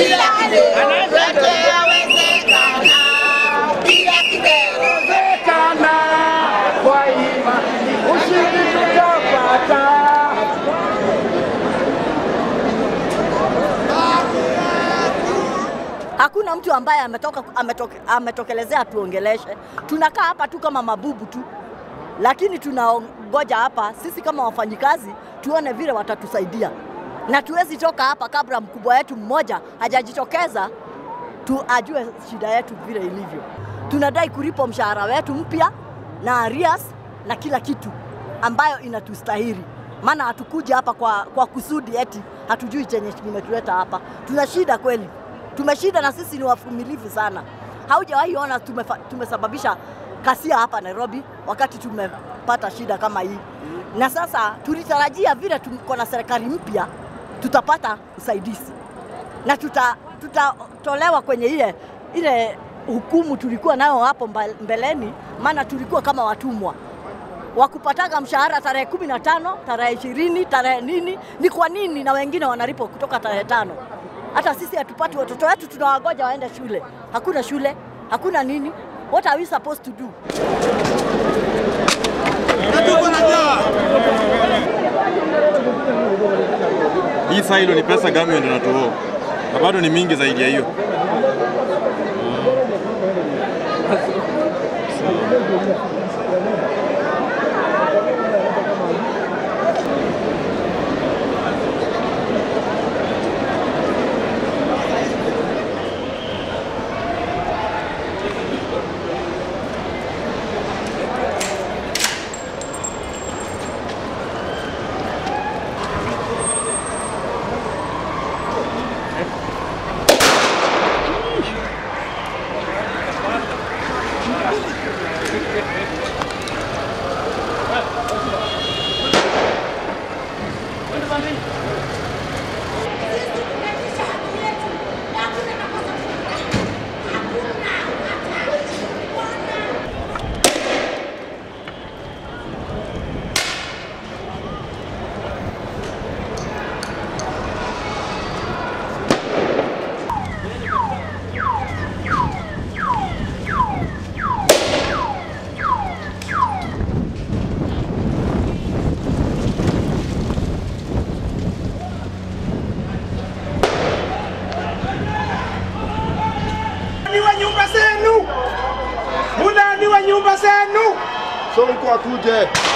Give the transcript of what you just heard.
kila kitu yote yawezekana, bila kidero Wezekana kwa imani, ushindi tutapata. Hakuna mtu ambaye ametoka, ametoke, ametokelezea tuongeleshe. Tunakaa hapa tu kama mabubu tu, lakini tunaongoja hapa sisi kama wafanyikazi tuone vile watatusaidia, na tuwezi toka hapa kabla mkubwa wetu mmoja hajajitokeza tu ajue shida yetu vile ilivyo. Tunadai kulipwa mshahara wetu mpya na arias na kila kitu ambayo inatustahili, maana hatukuja hapa kwa, kwa kusudi eti hatujui chenye kimetuleta hapa. Tuna shida kweli, tumeshida na sisi ni wavumilivu sana. Haujawahi ona tumefa, tumesababisha kasia hapa Nairobi wakati tumepata shida kama hii, na sasa tulitarajia vile tuko na serikali mpya tutapata usaidizi na tuta tutatolewa kwenye ile ile hukumu tulikuwa nayo hapo mba- mbeleni, maana tulikuwa kama watumwa wakupataga mshahara tarehe kumi na tano tarehe ishirini tarehe nini. Ni kwa nini? Na wengine wanalipwa kutoka tarehe tano. Hata sisi hatupati watoto wetu, tunawagoja waende shule. Hakuna shule, hakuna nini. What are we supposed to do? Hii failo ni pesa government inatuoa na bado ni mingi zaidi ya hiyo. Ni wa nyumba zenu, munani wa nyumba zenu, Sonko akuje.